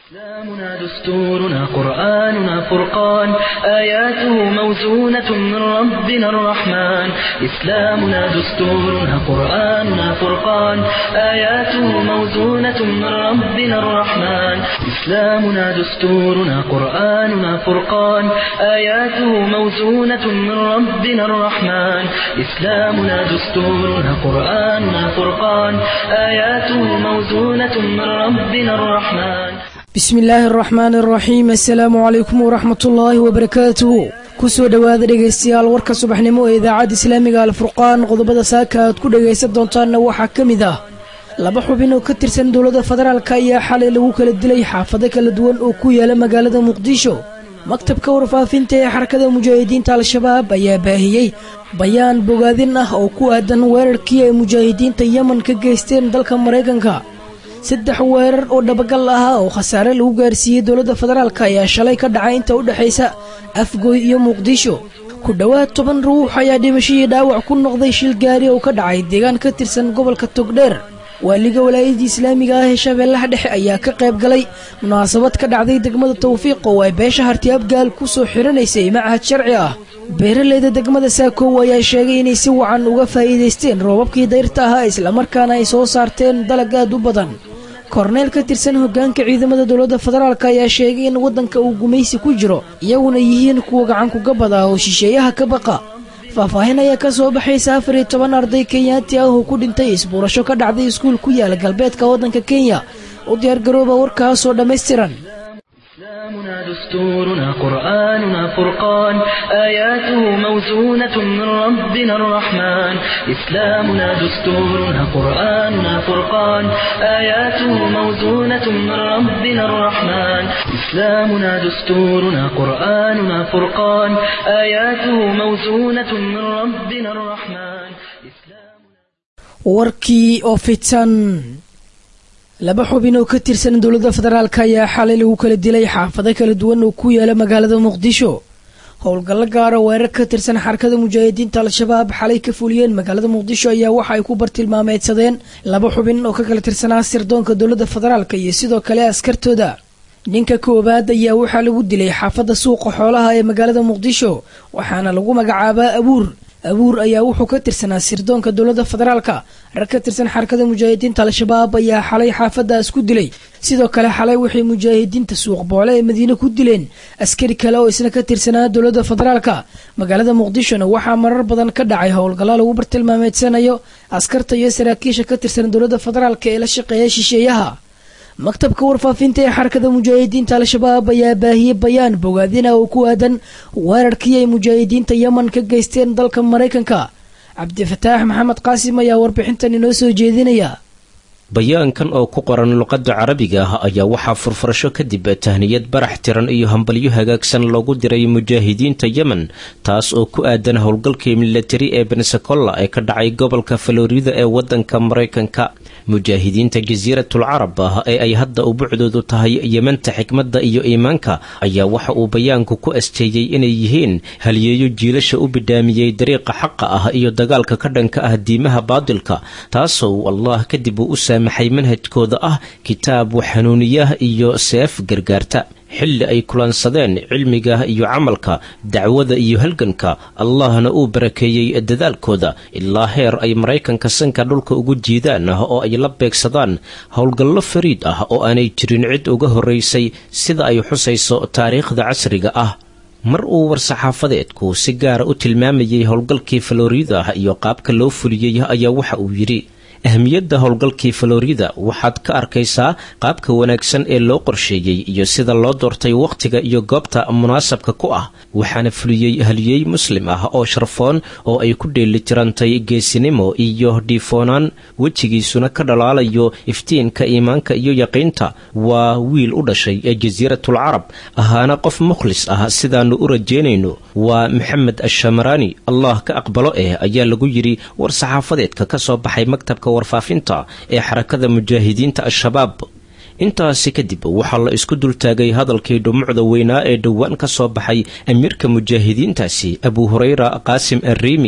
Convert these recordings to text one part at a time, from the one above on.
إسلامنا دستورنا قرآننا فرقان آياته موزونة من ربنا الرحمن إسلامنا دستورنا قرآننا فرقان آياته موزونة من ربنا الرحمن إسلامنا دستورنا قرآننا فرقان آياته موزونة من ربنا الرحمن إسلامنا دستورنا قرآننا فرقان آياته موزونة من ربنا الرحمن bismi illaahi araxmaan araxiim assalaamu calaykum waraxmatullaahi wabarakaatuhu kusoo dhowaada dhegaystayaal warka subaxnimo ee idaacadda islaamiga alfurqaan qodobada saaka aad ku dhagaysan doontaanna waxaa ka mid ah laba xubin oo ka tirsan dowladda federaalk ayaa xalay lagu kala dilay xaafado kala duwan oo ku yaala magaalada muqdisho maktabka warfaafinta ee xarakada mujaahidiinta al-shabaab ayaa baahiyey bayaan bogaadin ah oo ku aadan weerarkii ay mujaahidiinta yemen ka geysteen dalka maraykanka saddex weerar oo dhabagal ahaa oo khasaare lagu gaarsiiyey dowladda federaalk ayaa shalay ka dhacay inta u dhexaysa afgoy iyo muqdisho ku dhowaad toban ruux ayaa dhimashadii dhaawac ku noqday shil gaari oo ka dhacay deegaan ka tirsan gobolka togdheer waaliga walaayadii islaamiga ah ee shabeellaha dhexe ayaa ka qayb galay munaasabad ka dhacday degmada tawfiiq oo ay beesha harti abgaal ku soo xiranaysay macahad sharci ah beeraleyda degmada saakow ayaa sheegay inay si wacan uga faa'iidaysteen roobabkii dayrta ahaa islamarkaana ay soo saarteen dalag aad u badan korneyl ka tirsan hoggaanka ciidamada dowladda federaalk ayaa sheegay in waddanka uu gumaysi ku jiro iyaguna yihiin kuwa gacankuga bada oo shisheeyaha ka baqa faahfaahin ayaa ka soo baxaysa afar iyo toban arday kenyaati ah oo ku dhintay isbuurasho ka dhacday iskuul ku yaala galbeedka waddanka kenya u diyaargarooba warkaasoo dhammaystiran إسلامنا دستورنا قرآننا فرقان آياته موزونة من ربنا الرحمن إسلامنا دستورنا قرآننا فرقان آياته موزونة من ربنا الرحمن إسلامنا دستورنا قرآننا فرقان آياته موزونة من ربنا الرحمن warkii oo fidsan laba xubin oo ka tirsan dowladda federaalk ayaa xalay lagu kala dilay xaafado kala duwan oo ku yaala magaalada muqdisho howlgallo gaara weerar ka tirsan xarakada mujaahidiinta al-shabaab xalay ka fuliyeen magaalada muqdisho ayaa waxa ay ku bartilmaameedsadeen laba xubin oo ka kala tirsanaa sirdoonka dowladda federaalk iyo sidoo kale askartooda ninka koowaad ayaa waxaa lagu dilay xaafadda suuqa xoolaha ee magaalada muqdisho waxaana lagu magacaabaa abuur abuur ayaa wuxuu ka tirsanaa sirdoonka dowladda federaalka rag ka tirsan xarakada mujaahidiinta al-shabaab ayaa xalay xaafadaas ku dilay sidoo kale xalay waxay mujaahidiinta suuq boole ee madiine ku dileen askari kale oo isna ka tirsanaa dowladda federaalka magaalada muqdishona waxaa marar badan ka dhacay howlgallo lagu bartilmaameedsanayo askarta iyo saraakiisha ka tirsan dowladda federaalka ee la shaqeeya shisheeyaha maktabka warfaafinta ee xarakada mujaahidiinta al-shabaab ayaa baahiyey bayaan bogaadina oo ku aadan weerarkii ay mujaahidiinta yemen ka geysteen dalka maraykanka cabdifataax maxamed qaasim ayaa warbixintan inoo soo jeedinaya bayaankan oo ku qoran luqadda carabiga ah ayaa waxaa furfurasho kadib tahniyad barax tiran iyo hambalyo hagaagsan loogu diray mujaahidiinta yemen taas oo ku aadan howlgalkii milatari ee bensacolla ee ka dhacay gobolka falorida ee wadanka maraykanka mujaahidiinta jasiiratul carab ah ee ay hadda ubucdoodu tahay yementa xikmadda iyo iimaanka ayaa waxa uu bayaanku ku asteeyey inay yihiin halyeeyo jiilasha u bidhaamiyey dariiqa xaqa ah iyo dagaalka ka dhanka ah diimaha baadilka taasoo allah kadib uu u saamaxay manhajkooda ah kitaab waxanuuniyaah iyo seef gargaarta xilli ay kulansadeen cilmiga iyo camalka dacwada iyo halganka allahna uu barakeeyey dadaalkooda ilaa heer ay maraykanka sanka dhulka ugu jiidaan oo ay la beegsadaan howlgallo fariid ah oo aanay jirin cid uga horraysay sida ay xusayso taariikhda casriga ah mar uu war-saxaafadeedku si gaara u tilmaamayay howlgalkii falorida iyo qaabka loo fuliyey ayaa waxa uu yidhi ahmiyadda howlgalkii falorida waxaad ka arkaysaa qaabka wanaagsan ee loo qorsheeyey iyo sida loo doortay wakhtiga iyo goobta munaasabka ku ah waxaana fuliyey haliyey muslim ah oo sharfoon oo ay ku dheelitirantay geesinimo iyo dhiifoonaan wejigiisuna ka dhalaalayo iftiinka iimaanka iyo yaqiinta waa wiil u dhashay ee jasiiratul carab ahaana qof mukhlis ah sidaannu u rajeynayno waa maxamed ashamaraani allah ka aqbalo eh ayaa lagu yidhi war saxaafadeedka ka soo baxay maktabka warfaafinta ee xarakada mujaahidiinta al-shabaab intaasi kadib waxaa la isku dultaagay hadalkii dhumucda weynaa ee dhowaan ka soo baxay amiirka mujaahidiintaasi abu hureyra qaasim arriimi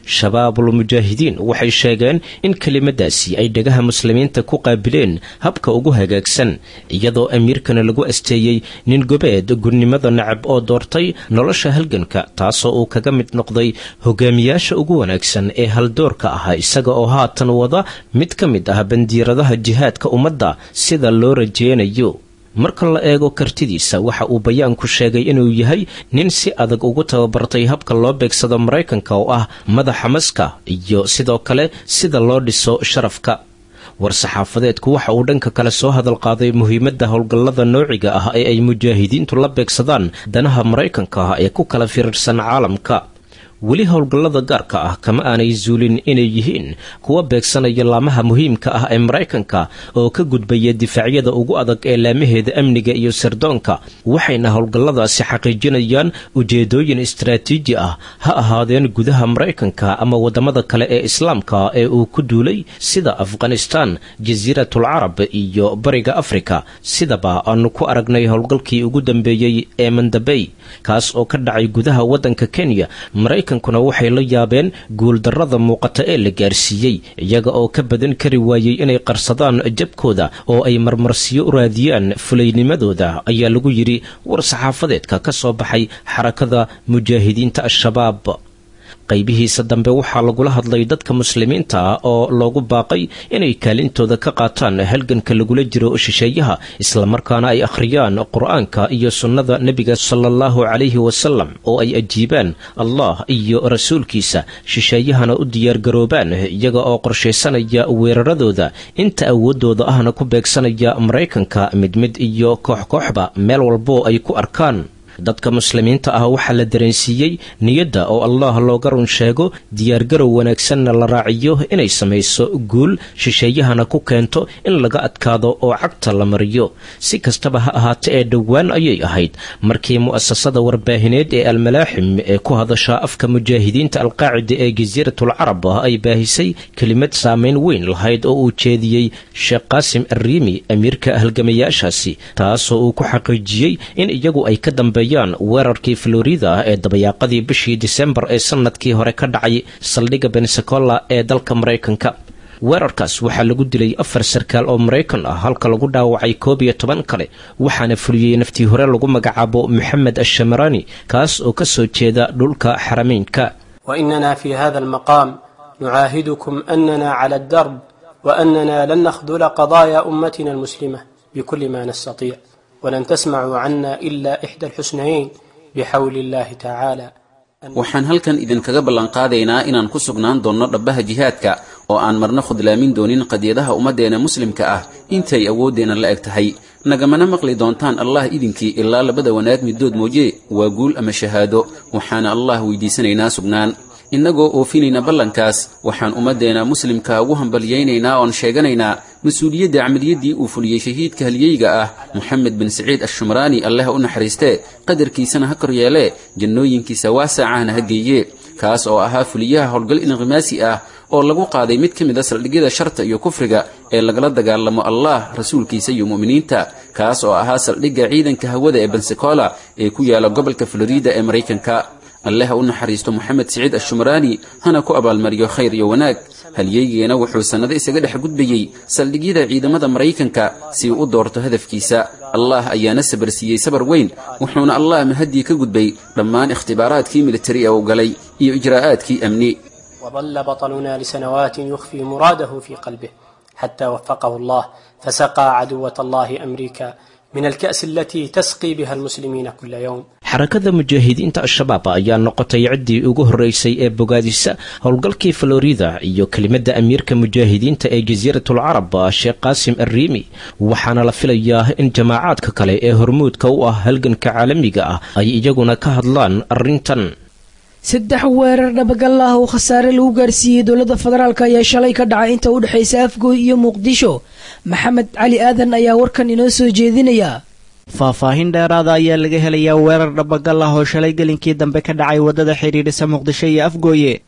shabaabul mujaahidiin waxay sheegeen in kelimadaasi ay dhagaha muslimiinta ku qaabileen habka ugu hagaagsan iyadoo amiirkana lagu asteeyey nin gobeed gurnimada nacab oo doortay nolosha halganka taasoo uu kaga mid noqday hogaamiyaasha ugu wanaagsan ee haldoorka ah isaga oo haatan wada mid ka mid ah bandiiradaha jihaadka ummadda sida loo rajeynayo marka la eego kartidiisa waxa uu bayaanku sheegay inuu yahay nin si adag ugu tababartay habka loo beegsado maraykanka oo ah madaxa maska iyo sidoo kale sida loo dhiso sharafka war-saxaafadeedku waxa uu dhanka kale soo hadal qaaday muhiimadda howlgallada noociga ah ee ay mujaahidiintu la beegsadaan danaha maraykanka ah ee ku kala firirsan caalamka weli howlgallada gaarka ah kama aanay zuulin inay yihiin kuwa beegsanaya laamaha muhiimka ah ee maraykanka oo ka gudbaya difaacyada ugu adag ee laamaheeda amniga iyo sirdoonka waxayna howlgalladaasi xaqiijinayaan ujeedooyin istaraatiiji ah ha ahaadeen gudaha maraykanka ama waddamada kale ee islaamka ee uu ku duulay sida afghanistaan jasiiratul carab iyo bariga afrika sidaba aanu ku aragnay howlgalkii ugu dambeeyey ee mandabey kaas oo ka dhacay gudaha waddanka kenya kuna waxay la yaabeen guuldarrada muuqata ee la gaarsiiyey iyaga oo ka badan kari waayey inay qarsadaan jabkooda oo ay marmarsiyo u raadiyaan fulaynimadooda ayaa lagu yidhi war-saxaafadeedka ka soo baxay xarakada mujaahidiinta al-shabaab qaybihiisa dambe waxaa lagula hadlay dadka muslimiinta ah oo loogu baaqay inay kaalintooda ka qaataan halganka lagula jiro shisheeyaha islamarkaana ay akhriyaan qur-aanka iyo sunnada nebiga sala allahu calayhi wasalam oo ay ajiibaan allah iyo rasuulkiisa shisheeyahana u diyaargaroobaan iyaga oo qorshaysanaya weeraradooda inta awooddooda ahna ku beegsanaya maraykanka mid mid iyo koox kooxba meel walboo ay ku arkaan dadka muslimiinta ah waxaa la dareensiiyey niyadda oo allah looga run sheego diyaargarow wanaagsanna la raaciyo inay samayso guul shisheeyahana ku keento in laga adkaado oo cagta la mariyo si kastaba ha ahaate ee dhowaan ayay ahayd markii mu'asasada warbaahineed ee almalaaxim ee ku hadasha afka mujaahidiinta alqaacida ee jasiiratul carab ay baahisay kelimad saamayn weyn lahayd oo uu jeediyey sheekh qaasim arriimi amiirka halgamayaashaasi taasoo uu ku xaqiijiyey in iyagu ay ka dambe weerarkii florida ee dabayaaqadii bishii disembar ee sanadkii hore ka dhacay saldhigga bensacola ee dalka maraykanka weerarkaas waxaa lagu dilay afar sarkaal oo maraykan ah halka lagu dhaawacay koob iyo toban kale waxaana fuliyey naftii hore lagu magacaabo moxamed ashamarani kaas oo ka soo jeeda dhulka xarameynka wainana fi hada almaqaam nucaahidukum anana cala aldarb waanana lan nakhdula qadaaya ummatina almuslima bikuli ma nastatic ولن تسمعوا عنا إلا إحدى الحسنيين بحول الله تعالى waxaan halkan idinkaga ballanqaadaynaa inaan ku sugnaan doonno dhabbaha jihaadka oo aan marna khudlaamin doonin qadiyadaha ummaddeena muslimka ah intay awooddeenna la eg tahay nagamana maqli doontaan allah idinkii ilaa labada wanaag middood mooye waa guul ama shahaado waxaana allah weydiisanaynaa sugnaan innagoo oofinayna ballankaas waxaan ummaddeena muslimka ugu hambalyaynaynaa oon sheeganaynaa mas-uuliyadda camaliyaddii uu fuliyey shahiidka halyeyga ah moxamed bin saciid ashumraani alleh u naxariistee qadarkiisana ha kor yeelee jannooyinkiisa waasaacahna ha geeye kaas oo ahaa fuliyaha howlgal inqimaasi ah oo lagu qaaday mid ka mid a saldhigyada sharta iyo kufriga ee lagala dagaalamo allah rasuulkiisa iyo mu'miniinta kaas oo ahaa saldhigga ciidanka hawada ee bensacola ee ku yaala gobolka florida ee maraykanka alleh u naxariisto moxamed siciid ashumraani hana ku abaalmariyo khayr iyo wanaag halyeygeena wuxuu sannado isaga dhex gudbayey saldhigyada ciidamada maraykanka si uu u doorto hadafkiisa allah ayaana sabar siiyey sabar weyn wuxuuna allah mahaddii ka gudbay dhammaan ikhtibaaraadkii militari ee uu galay iyo ijraa'aadkii amni وظل بطلنا لسنوات يخفي مراده في قلبه حتى وفقه الله فسقى عدوة الله أمريكا من الكأس التي تسقي بها المسلمين كل يوم xarakada mujaahidiinta al-shabaab ayaa noqotay ciddii ugu horreysay ee bogaadisa howlgalkii florida iyo kelimadda amiirka mujaahidiinta ee jasiiratul carab sheekh qaasim arriimi waxaana la filayaa in jamaacaadka kale ee hormuudka u ah halganka caalamiga ah ay iyaguna ka hadlaan arrintan saddex weerar dhabagal ah oo khasaare lagu gaarsiiyey dowladda federaalk ayaa shalay ka dhacay inta u dhexaysa afgooy iyo muqdisho maxamed cali aadan ayaa warkan inoo soo jeedinaya faahfaahin dheeraada ayaa laga helayaa weerar dhabagal ah oo shalay gelinkii dambe ka dhacay waddada xidhiidhisa muqdisho iyo afgooye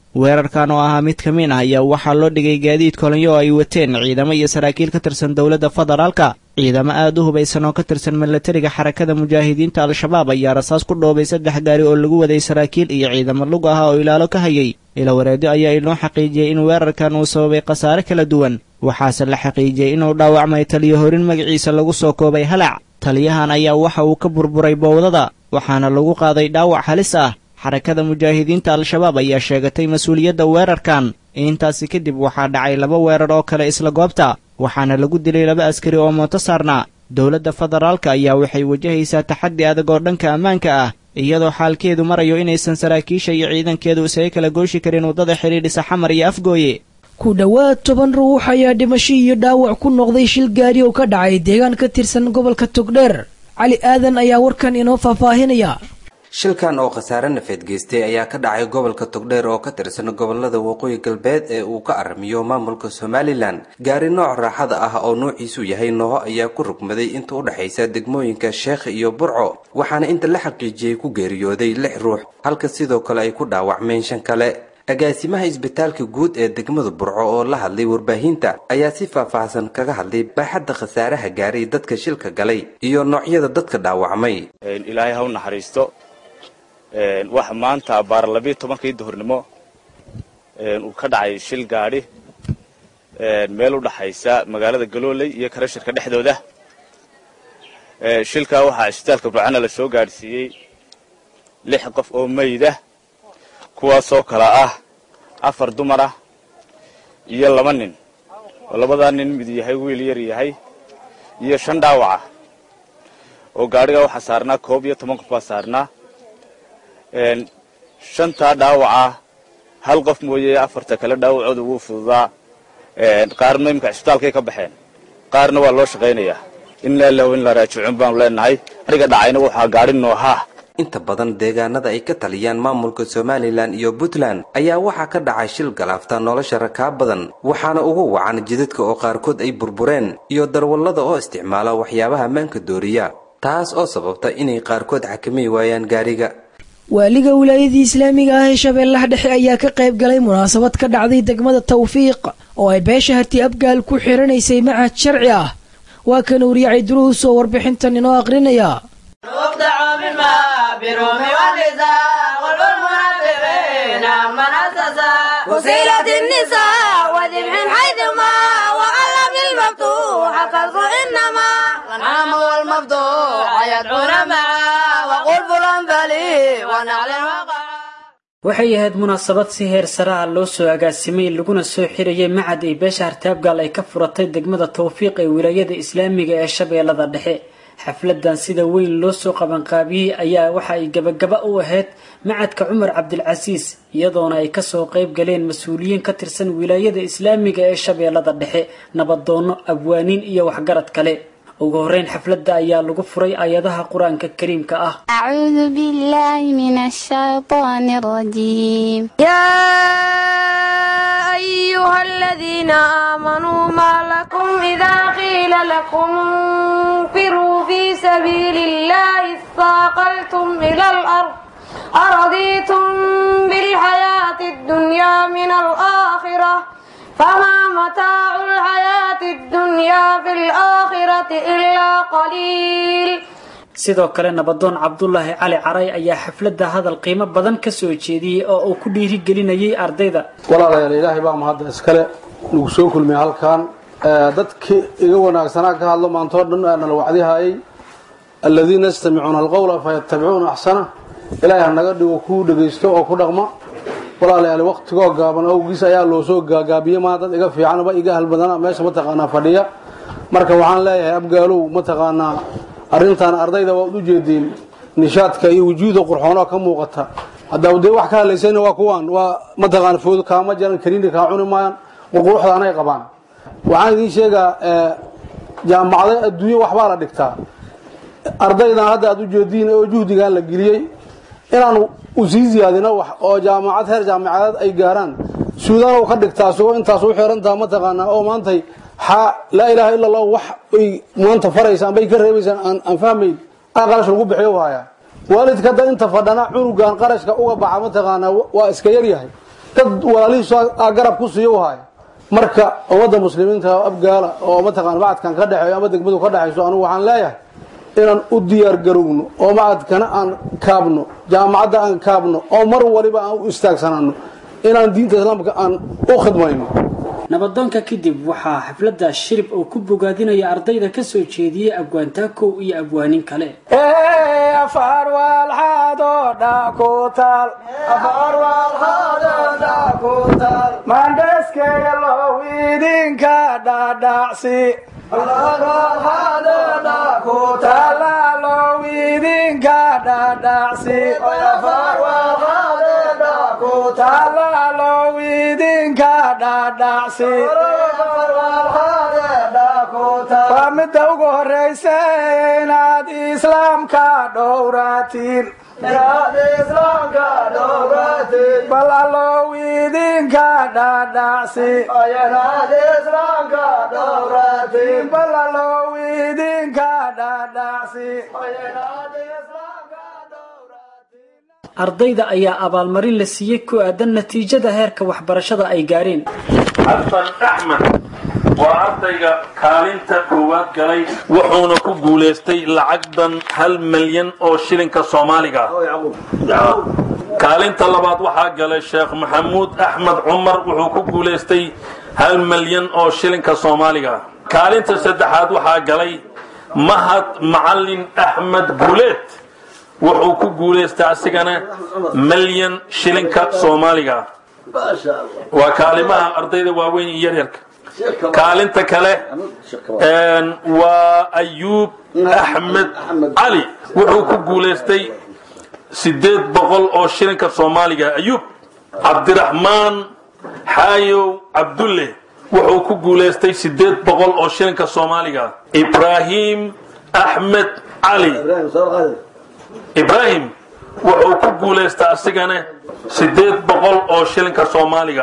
weerarkan oo ahaa mid ka mid ah ayaa waxaa loo dhigay gaadiid kolonyo oo ay wateen ciidamo iyo saraakiil ka tirsan dowladda federaalka ciidamo aada u hubaysan oo ka tirsan milatariga xarakada mujaahidiinta al-shabaab ayaa rasaas ku dhoobay saddex gaari oo lagu waday saraakiil iyo ciidamo lug ah oo ilaalo ka hayay ilawareedyo ayaa inoo xaqiijiyey in weerarkan uu sababay khasaare kala duwan waxaase la xaqiijiyey inuu dhaawacmay taliyo horin magaciisa lagu soo koobay halac taliyahan ayaa waxa uu ka burburay bowdada waxaana lagu qaaday dhaawac halis ah xarakada mujaahidiinta al-shabaab ayaa sheegatay mas-uuliyadda weerarkan intaasi kadib waxaa dhacay laba weerar oo kale isla goobta waxaana lagu dilay laba askari oo mooto saarnaa dowladda federaalka ayaa waxay wajahaysaa taxaddi adag oo dhanka ammaanka ah iyadoo xaalkeedu marayo inaysan saraakiisha iyo ciidankeedu isaga kala gooshi karin waddada xidhiidhisa xamar iyo afgooye ku dhowaad toban ruux ayaa dhimasho iyo dhaawac ku noqday shil gaari oo ka dhacay deegaan ka tirsan gobolka togdheer cali aadan ayaa warkan inoo faahfaahinaya shilkan oo khasaare nafeed geystay ayaa ka dhacay gobolka togdheer oo ka tirsan gobolada waqooyi galbeed ee uu ka aramiyo maamulka somalilan gaari nooc raaxada ah oo noociisu yahay nooho ayaa ku rugmaday inta u dhexaysa degmooyinka sheekh iyo burco waxaana inta la xaqiijiyey ku geeriyooday lix ruux halka sidoo kale ay ku dhaawacmeen shan kale agaasimaha isbitaalka guud ee degmada burco oo la hadlay warbaahinta ayaa si faahfaahsan kaga hadlay baaxadda khasaaraha gaaray dadka shilka galay iyo noocyada dadka dhaawacmay ilaahay ha u naxariisto waxa maanta baar labiyo tobankii duhurnimo uu ka dhacay shil gaadhi meel u dhaxaysa magaalada galooley iyo karashirka dhexdooda shilkaa waxaa isbitaalka burcana la soo gaadhsiiyey lix qof oo mayda kuwaasoo kala ah afar dumar ah iyo laba nin oo labadaa nin mid yahay wiil yar yahay iyo shan dhaawaca oo gaadhiga waxaa saarnaa koob iyo toban qof baa saarnaa shantaa dhaawaca hal qof mooye afarta kale dhaawacooda wuu fududaa qaarna iminka cisbitaalkay ka baxeen qaarna waa loo shaqaynayaa inlaa lahu in la raajicuun baanu leenahay ariga dhacayna waxaa gaadhi noohaa inta badan deegaanada ay ka taliyaan maamulka somalilan iyo puntland ayaa waxaa ka dhacay shil galaafta nolosha rakaab badan waxaana ugu wacan jidadka oo qaarkood ay burbureen iyo darwallada oo isticmaala waxyaabaha maanka dooriya taas oo sababta inay qaarkood xakamay waayaan gaariga waaliga wilaayadii islaamiga ah ee shabeellaha dhexe ayaa ka qayb galay munaasabad ka dhacday degmada tawfiiq oo ay beesha harti abgaal ku xiranaysay macad sharci ah waa kan uuriyacay duruus oo warbixintan inoo aqrinaya waxay ahayd munaasabad si heer saraha loo soo agaasimay laguna soo xirayay macad ay beesha hartaabgaal ay ka furatay degmada tawfiiq ee wilaayada islaamiga ee shabeellada dhexe xafladan sida weyn loo soo qabanqaabiyey ayaa waxa ay gabagaba u ahayd macadka cumar cabdilcasiis iyadoona ay kasoo qayb galeen mas-uuliyiin ka tirsan wilaayada islaamiga ee shabeellada dhexe nabadoono abwaaniin iyo waxgarad kale ugu horeyn xafladda ayaa lagu furay aayadaha qur-aanka kariimka ah acuudu billahi min ashaytaani rajiim yaa ayuha aladiina aamanuu maa lakum idaa qiila lakum infiruu fii sabiili illahi istaaqaltum ila alard aradiitum bilxayaati addunyaa min alaakhira فما متاع الحياة الدنيا في الآخرة إلا قليل sidoo kale nabadoon cabdulaahi cali caray ayaa xafladda hadal qiimo badan ka soo jeediyey oo uu ku dhiirigelinayay ardayda walaalayaal ilaahay baa mahadda iskale nagu soo kulmay halkan dadkii iga wanaagsanaa ka hadlo maantoo dhan nala wacdihayay aladiina yastamicuuna alqowla fayattabicuuna axsana ilaahay ha naga dhigo kuu dhegaysto oo ku dhaqma walaalayaal waqtigoo gaaban awgiis ayaa loo soo gaagaabiyey maa dad iga fiicanba iga halbadana meesha mataqaanaa fadhiya marka waxaan leeyahay abgaalow mataqaanaa arrintan ardayda waad u jeediin nishaadka iyo wujuuda qurxoonoo ka muuqata haddaa dee wax ka hadlaysayna waa kuwaan waa mataqaana food kaama jaran kaniini kaa cuni maayaan qurquruxda anay qabaan waxaan idiin sheegaa jaamacada adduunye waxbaa la dhigtaa ardaydan hadda aad u jeediin oo juhdigan la geliyey inaan usii ziyaadino wax oo jaamacad heer jaamacadeed ay gaaraan suudaan u ka dhigtaa isagoo intaas u xirantaha mataqaanaa oo maantay xaa laa ilaaha illa allah wax ay maanta faraysaan bay ka reebaysaan aan fahmayn aa qarash lagu bixiyo hayaa waalidka hadda inta fadhana cunugan qarashka uga baxa mataqaanaa waa iska yaryahay dad walaalihiisu aa garab ku siiyo u haya marka ummadda muslimiinta abgaala oo mataqaana macadkan ka dhexeeyo ama degmadu ka dhexayso anugu waxaan leeyahay inaan u diyaar garowno oo macadkana aan kaabno jaamacadda aan kaabno oo mar waliba aan u istaagsanano inaan diinta islaamka aan u khidmayno nabadoonka kadib waxaa xafladda shirib oo ku bogaadinaya ardayda ka soo jeediyey abwaantaakow iyo abwaanin kale mandheskeyga lowidinka dhadhacsi lowidinka dhadhacsi lowidinka dhadhacsi waa midda ugu horeysa inaad islaamka dhowratiin bal allow idinka dhadhacsi bal allow idinka dhadhacsi ardayda ayaa abaalmarin la siiyey ku aadan natiijada heerka waxbarashada ay gaareen xasan axmed waa ardayga kaalinta koowaad galay wuxuuna ku guulaystay lacagdan hal milyan oo shilinka soomaaliga kaalinta labaad waxaa galay sheekh maxamuud axmed cumar wuxuu ku guulaystay hal milyan oo shilinka soomaaliga kaalinta saddexaad waxaa galay mahad macalin axmed guuleed wuxuu ku guulaystay asigana milyan shilinka soomaaliga waa kaalimaha ardayda waaweyn iyo yaryarka kaalinta kale waa ayuub axmed cali wuxuu ku guulaystay sideed boqol oo shilinka soomaaliga ayuub cabdiraxmaan xaayow cabdulle wuxuu ku guulaystay sideed boqol oo shilinka soomaaliga ibraahim axmed cali ibraahim wuxuu ku guulaystay asigana sideed boqol oo shilinka soomaaliga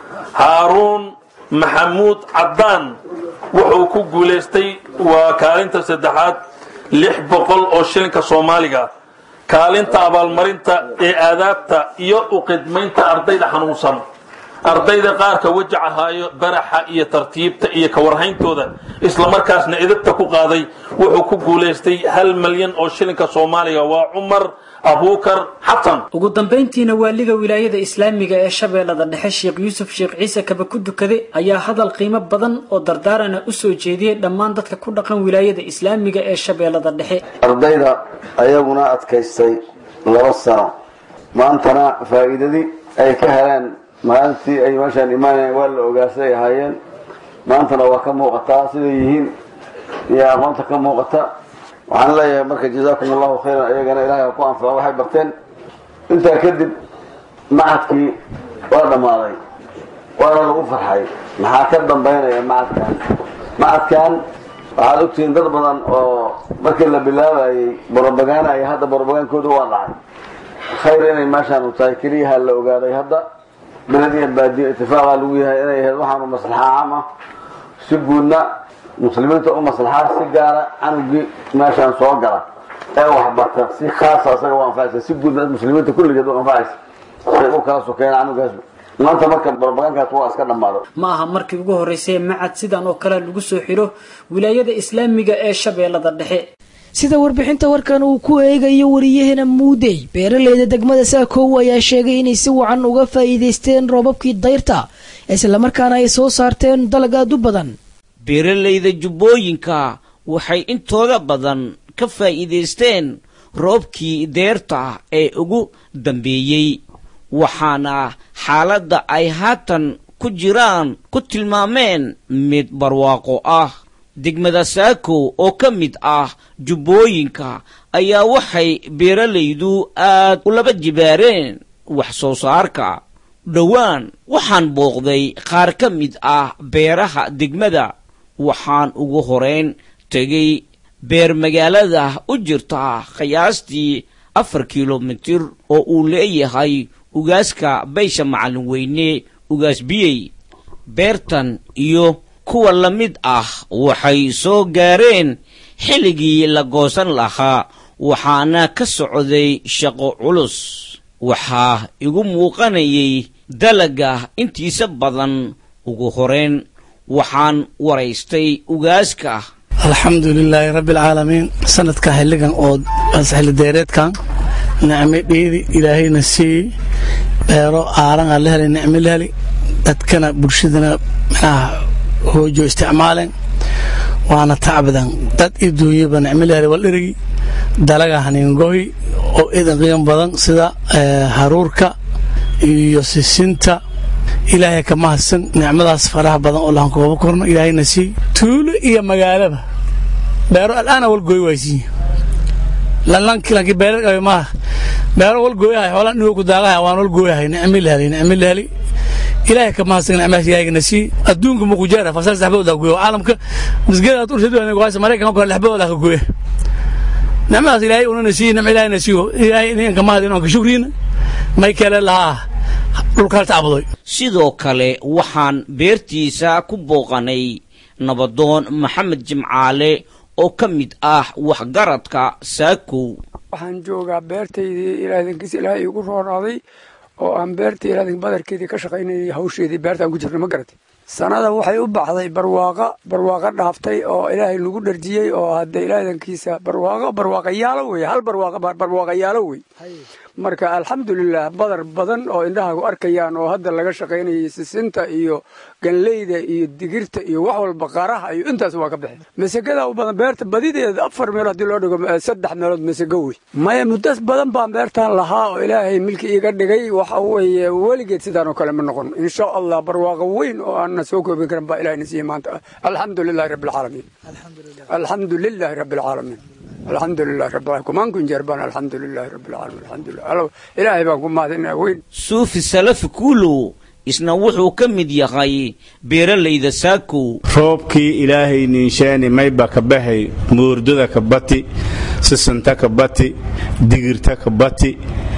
haaruun maxamuud caddaan wuxuu ku guulaystay waa kaalinta saddexaad lix boqol oo shilinka soomaaliga kaalinta abaalmarinta ee aadaabta iyo u qidmaynta ardayda xanuunsan ardayda qaarka wajaca haayo baraxa iyo tartiibta iyo kawarhayntooda islamarkaasna edabta ku qaaday wuxuu ku guulaystay hal milyan oo shilinka soomaaliga waa cumar abuukar xasan ugu dambayntiina waaliga wilaayada islaamiga ee shabeellada dhexe sheekh yuusuf sheekh ciise kaba ku dukade ayaa hadal qiimo badan oo dardaarana u soo jeediyey dhammaan dadka ku dhaqan wilaayada islaamiga ee shabeellada dhexe ardayda ayaguna adkaystay laba sano maantana faa'iidadii ay ka heleen maalintii ay meeshaan imaanayeen waa la ogaasay ahaayeen maantana waa ka muuqataa siday yihiin iyo aqoonta ka muuqata waxaan leeyahay marka jazaakum allahu khayran ayagana ilahay ha ku anfaco waxay barteen intaa kadib macadkii waa dhammaaday waana lagu farxay maxaa ka dambaynaya macadkan macadkan waxaad ogtihiin dad badan oo markii la bilaabayay borobagaanaya hadda borobagaankooda waa dhacay khayr inay meeshaanu tahay keliyaha la ogaaday hadda beled iyo baadiyo itifaaqa lagu yahay inay ahayd waxaanu maslaxa caam ah si guudna muslimiinta u maslaxaa si gaara canugii meeshaan soo gala ee waxbarta si khaasa asaga u anfacaysa si guudna muslimiinta kulligeed u anfacaysa say u kala sokeeyeen canugaas maanta marka barbagankaas waa iska dhammaado ma aha markii ugu horreysay macad sidan oo kale lagu soo xidho wilaayada islaamiga ee shabeellada dhexe sida warbixinta warkan uu ku eegayo wariyahana muudey beeraleyda degmada saakow ayaa sheegay inay si wacan uga faa'iidaysteen roobabkii dayrta islamarkaana ay soo saarteen dalag aad u badan beeralayda jubbooyinka waxay intooda badan ka faa'iidaysteen roobkii deerta ee ugu dambeeyey waxaana xaaladda ay haatan ku jiraan ku tilmaameen mid barwaaqo ah degmada saakow oo ka mid ah jubbooyinka ayaa waxay beeralaydu aad u laba jibaareen wax soo saarka dhowaan waxaan booqday qaar ka mid ah beeraha degmada waxaan ugu horeyn tegay beer magaalada u jirta qiyaastii afar kilomitir oo uu leeyahay ugaaska baysha macallin weyne ugaas biyey beertan iyo kuwa la mid ah waxay soo gaareen xilligii la goosan lahaa waxaana ka socday shaqo culus waxaa igu muuqanayay dalaga intiisa badan ugu horeyn waxaan waraystay ugaaska alxamdu lilaahi rabbi alcaalamiin sanadka xilligan oo xilideereedkan nicmo dheedi ilaahayna siiyey beero aaran aa la helay nicmo la heli dadkana bulshadana manaha hoojo isticmaaleen waana tacbadan dad i duunyaba nicmo la helay waldherigi dalaga haniingohi oo idan qiimo badan sida haruurka iyo sisinta ilaahay ka mahadsan nicmadaas faraha badan oo lahan kooba korno ilaahayna sii tuulo iyo magaalaba beero al'aana walgooy waaysiiye lanki beero maaha beero walgooyahay xoola nigo ku daaqahay waan walgooyahay nicmi la helay nicmi la helay ilaahay ka mahadsan nicmadaas ilaahayna sii adduunka mukujeera fasal saxbadooda gooyo caalamka misgeeda urshadu maraykanka kore lexbadooda ka gooya nicmadaas ilaahay unana sii nicmo ilaahayna siiyo ilaahay ninka mahad inanka shukriina may kale lahaa sidoo kale waxaan beertiisa ku booqanay nabadoon maxamed jimcaale oo ka mid ah waxgaradka saakow waxaan joogaa beertaydii ilaadankiisa ilaahay iigu roonaaday oo aan beerta ilaadanka badarkeedii ka shaqaynayay hawsheedii beertaan ku jirna ma garatay sanada waxay u baxday barwaaqa barwaaqo dhaaftay oo ilaahay nagu dharjiyey oo hadda ilaadankiisa barwaaqo barwaaqayaalo wey hal barwaaqo barwaaqayaalo wey marka alxamdulilah badar badan oo indhahagu arkayaan oo hadda laga shaqaynayay sisinta iyo ganleyda iyo digirta iyo wax walba qaraha iyo intaas waa ka bixi masagada u badan beerta badideeda afar meelood haddii loo dhigo saddex meelood masago wey maya muddas badan baan beertaan lahaa oo ilaahay milki iiga dhigay waxa weeye weligeed sidaan oo kale ma noqon insha allah barwaaqo weyn oo aanna soo koobin karin baa ilahayna siiyey maanta alxamdu lilahi rabbi alcaalamiin alxamdu lilahi rabbi alcaalamiin alxamdu lilahi rabbi kumaan jeer baan alxamdu lilahi rabbi alcaalamiin alxamdulilah ilaahay baan ku mahadinaa weyn suufi salafi kuulow isna wuxuu ka mid yahay beeralayda saakow roobkii ilaahay niinshaani mayba ka bahay moordada ka bati sisanta ka bati digirta ka bati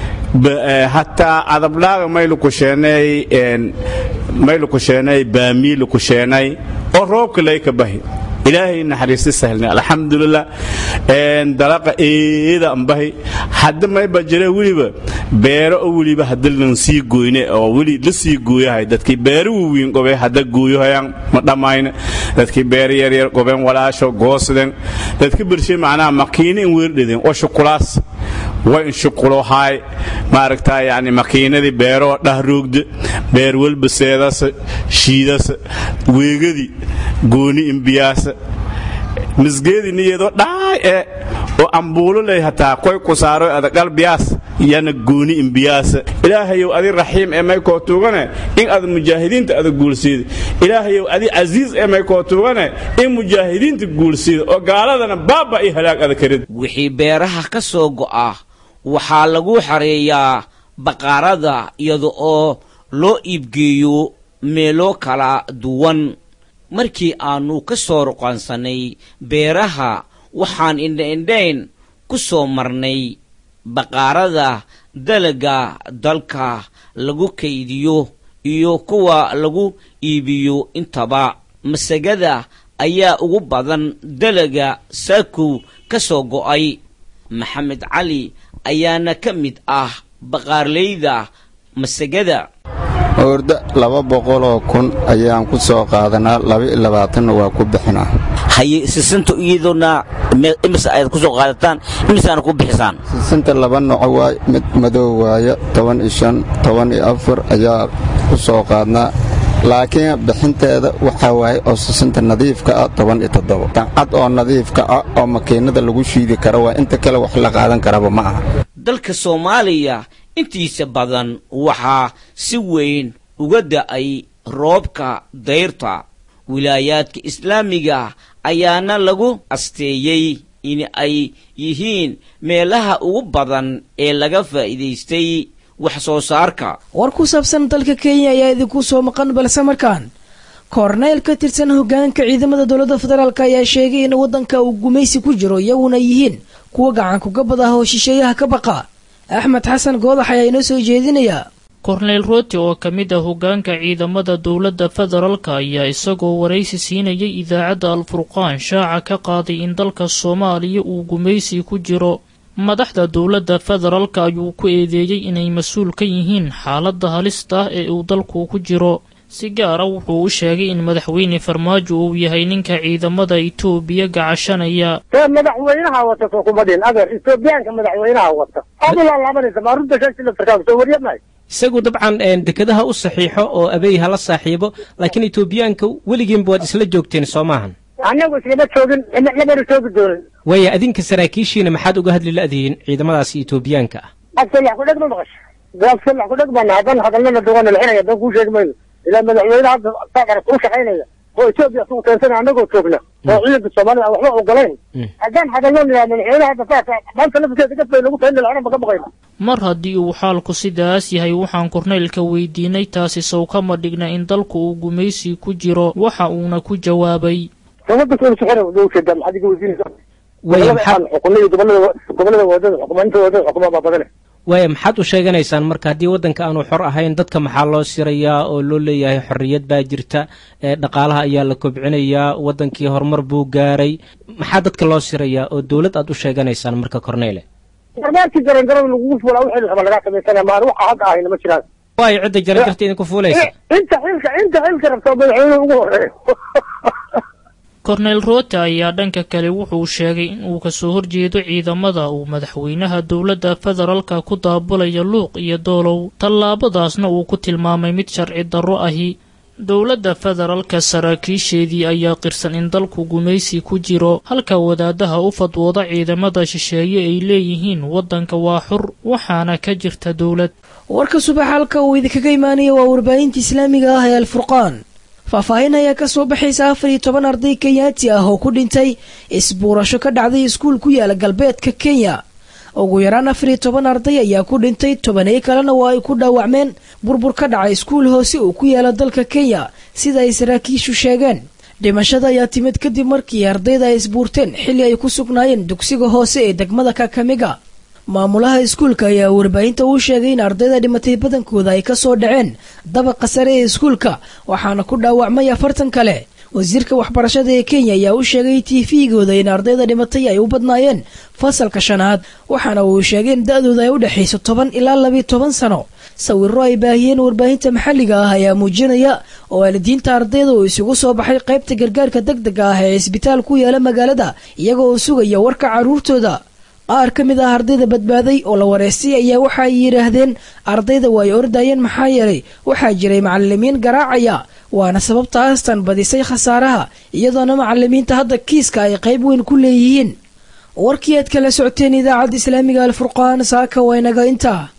hataa adabdhaaga maylukusheenay maylukusheenay baamii lukusheenay oo roobka lay ka bahi ilaahay naxariisti sahlna alxamdulilah dalaqa eeda ambahi hadda mayba jira weliba beero oo weliba hadda lan sii goyne oo weli la sii gooyahay dadkii beero waaweyn gobe hadda gooyohayaan ma dhammayne dadkii beero yaryar gobeen walaasho goosden dadka bershe macnaha makiina in weerdhedeen oo shukulaas waa in shuqulohaay maaragtaa yani makiinadii beeroo dhahroogda beer walba seedasa shiidasa weegadii gooni imbiyaasa misgeedii niyeedoo dhaay ee oo ambuulo ley hataa koy ku saaro ada qalbiyaas yana gooni imbiyaasa ilaahayow adi raxiim ee may koo tuugane in ada mujaahidiinta ada guulsiida ilaahayow adi casiis ee may koo tuugane in mujaahidiinta guulsiida oo gaaladana baaba iyo halaag ada karid wixii beeraha ka soo go'a waxaa lagu xareeyaa baqaarada iyada oo loo iibgeeyo meelo kala duwan markii aannu ka soo ruqaansanay beeraha waxaan indhaindhayn ku soo marnay baqaarada dalaga dalka lagu kaydiyo iyo kuwa lagu iibiyo intaba masagada ayaa ugu badan dalaga saakow ka soo go'ay maxamed cali ayaana ka mid ah baqaarleyda masagada orda laba boqoloo kun ayaan ku soo qaadanaa laba-iyo labaatanna waa ku bixinaa haye sisinta iyadoona imise ayaad ku soo qaadataan imiseaana ku bixisaan sisinta laba noco waay mid madow waaya toban iyo shan toban iyo afar ayaa ku soo qaadnaa laakiin bixinteeda waxaa waaye oo sisinta nadiifka ah toban iyo toddoba dancad oo nadiifka ah oo makiinada lagu shiidi kara waa inta kale wax la qaadan karaba ma aha dalka soomaaliya intiisa badan waxaa si weyn uga da'ay roobka dayrta wilaayaadka islaamiga ayaana lagu asteeyey in ay yihiin meelaha ugu badan ee laga faa'iidaystay wax soo saarka war ku saabsan dalka kenya ayaa idinku soo maqan balse markaan korneyl ka tirsan hoggaanka ciidamada dowladda federaalk ayaa sheegay in waddanka uu gumaysi ku jiro iyaguna yihiin kuwa gacankugabad ah oo shisheeyaha ka baqa axmed xasan goodax ayaa inoo soo jeedinayaa korneyl rooti oo ka mid ah hoggaanka ciidamada dowladda federaalka ayaa isagoo waraysi siinayay idaacadda alfurqaan shaaca ka qaaday in dalka soomaaliya uu gumaysi ku jiro madaxda dowladda federaalka ayuu ku eedeeyey inay mas-uul ka yihiin xaaladda halista ah ee uu dalku ku jiro si gaara wuxuu u sheegay in madaxweyne farmaajo uu yahay ninka ciidamada itoobiya gacashanaya see madaxweynaha wata soo kuma dhihin adeer etoobiyaanka madaxweynaha wata aad u laalaabanaysa maa runta sheegta laftarkaaga soo warya mahay isagu dabcan dekedaha u saxiixo oo abey hala saaxiibo laakiin etoobiyaanka weligiinba waad isla joogteen soo maahan annagu islama joogin lamana joogi doonin waaya adinka saraakiishiina maxaad uga hadli la-dihiin ciidamadaasi etoobiyaanka ah absalax ku dheg ma maqasha absalax ku dheg baan hadan hadalnana duwana lixinaya dan kuu sheegi mayno ilaa madaxweyne hadda saaqara kuu shaqaynaya oo etoobiya isugu keensana annagoo joogna oo ciidanka soomaalida aan waxba ogolayn haddaan hadalno nidaa madaxweyne hadda saasa maanta lafteeda gaf bay nagu tahin lacana ma ka baqayna mar haddii uu xaalku sidaas yahay waxaan korneylka weydiinay taasi sow kama dhigna in dalku uu gumaysi ku jiro waxa uuna ku jawaabay waaya maxaad u sheeganaysaan marka haddii waddanka aanu xor ahayn dadka maxaa loo sirayaa oo loo leeyahay xorriyad baa jirta dhaqaalaha ayaa la kobcinayaa waddankii horumar buu gaaray maxaa dadka loo sirayaa oo dowlad aad u sheeganaysaan marka korneyle barbaarkii garangarada lagugu fuulaa wixii raba lagaa samaysana maan waxa hadda ahayna ma jiraan waayo cidda jaranjarta idinku fuulaysa inta xilka inta xilka rabta madaxweynuhu ugu horeeyo korneyl roote ayaa dhanka kale wuxuu sheegay in uu kasoo horjeedo ciidamada uu madaxweynaha dowladda federaalka ku daabulaya luuq iyo doolow tallaabadaasna uu ku tilmaamay mid sharci darro ahi dowladda federaalka saraakiisheedii ayaa qirsan in dalku gumaysi ku jiro halka wadaadaha u fadwooda ciidamada shisheeye ay leeyihiin waddanka waa xur waxaana ka jirta dowlad warka subax halka uu idinkaga imaanaya waa warbaahinta islaamiga ah ee alfurqaan faahfaahin ayaa ka soo baxaysa afar iyo toban arday kenyaati ah oo ku dhintay isbuurasho ka dhacday iskuul ku yaala galbeedka kenya ugu yaraan afar iyo toban arday ayaa ku dhintay tobaney kalena waa ay ku dhaawacmeen burbur ka dhacay iskuul hoose uu ku yaala dalka kenya sida ay saraakiishu sheegeen dhimashada ayaa timid kadib markii ardayda ay isbuurteen xilli ay ku sugnaayeen dugsiga hoose ee degmada kakamiga maamulaha iskuulka ayaa warbaahinta uu sheegay in ardayda dhimatay badankooda ay kasoo dhaceen dabaqa sare ee iskuulka waxaana ku dhaawacmay afartan kale wasiirka waxbarashada ee kenya ayaa u sheegay tifigooda in ardayda dhimatay ay u badnaayeen fasalka shanaad waxaana uu sheegay in da-dooda ay u dhexayso toban ilaa labiyo toban sano sawiro ay baahiyeen warbaahinta maxalliga ah ayaa muujinaya oo waalidiinta ardayda uu isugu soo baxay qaybta gargaarka deg dega ah ee isbitaal ku yaala magaalada iyagoo sugaya warka carruurtooda qaar ka mid ah ardayda badbaaday oo la wareystay ayaa waxa ay yidhaahdeen ardayda waa ay ordayeen maxaa yeelay waxaa jiray macalimiin garaacaya waana sababtaastan badisay khasaaraha iyadoona macalimiinta hadda kiiska ay qayb weyn ku leeyihiin warkii aad kala socoteen idaacadda islaamiga alfurqaan saaka waynaga intaa